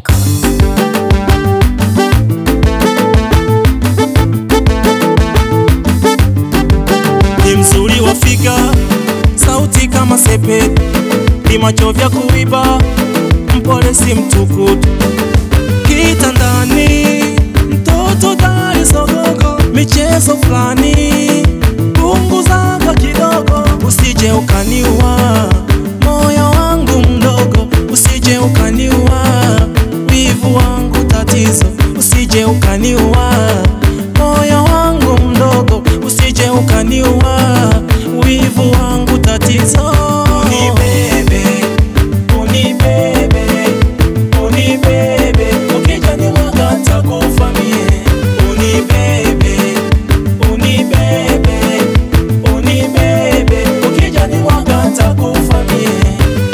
Records. ni mzuri wa figa, sauti kama sepetu, ni macho vya kuiba, mpole si mtukutu, kitandani mtoto dari sogogo, michezo fulani punguzaga kidogo, usije ukaniua moyo wangu mdogo, usije ukaniua wivu wangu tatizo, usije ukaniua moyo wangu mdogo, usije ukaniua wivu wangu tatizo. Unibebe, unibebe, unibebe, ukija nimwaga nitakufa mie. Unibebe, unibebe, unibebe, ukija nimwaga nitakufa mie.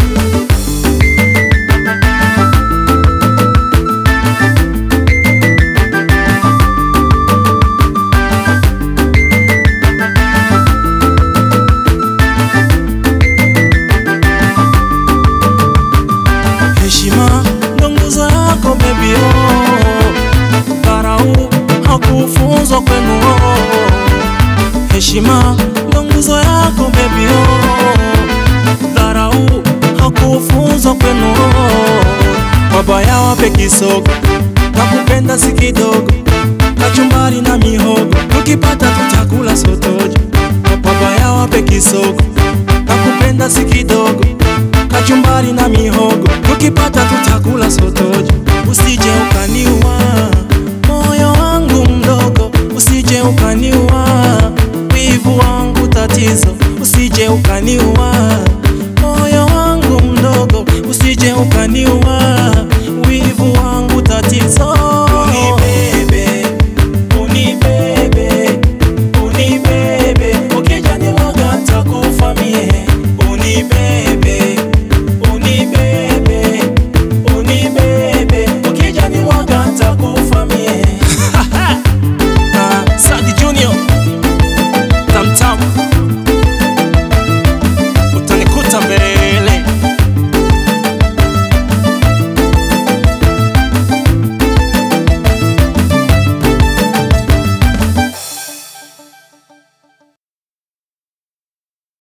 Heshima ndo nguzo yako baby oh. Dharau hakufunzwa kwenu oh. Heshima ndo nguzo yako baby oh. Dharau hakufunzwa kwenu oh. Wabaya wape kisogo na kupenda si kidogo, kachumbari na mihogo, ukipata tutakula sotojo. Wabaya wape kisogo na kupenda si kidogo kachumbari na mihogo, tukipata tutakula sotojo. Usije ukaniua moyo wangu mdogo, usije ukaniua wivu wangu tatizo, usije ukaniua moyo wangu mdogo, usije ukaniua wivu wangu tatizo.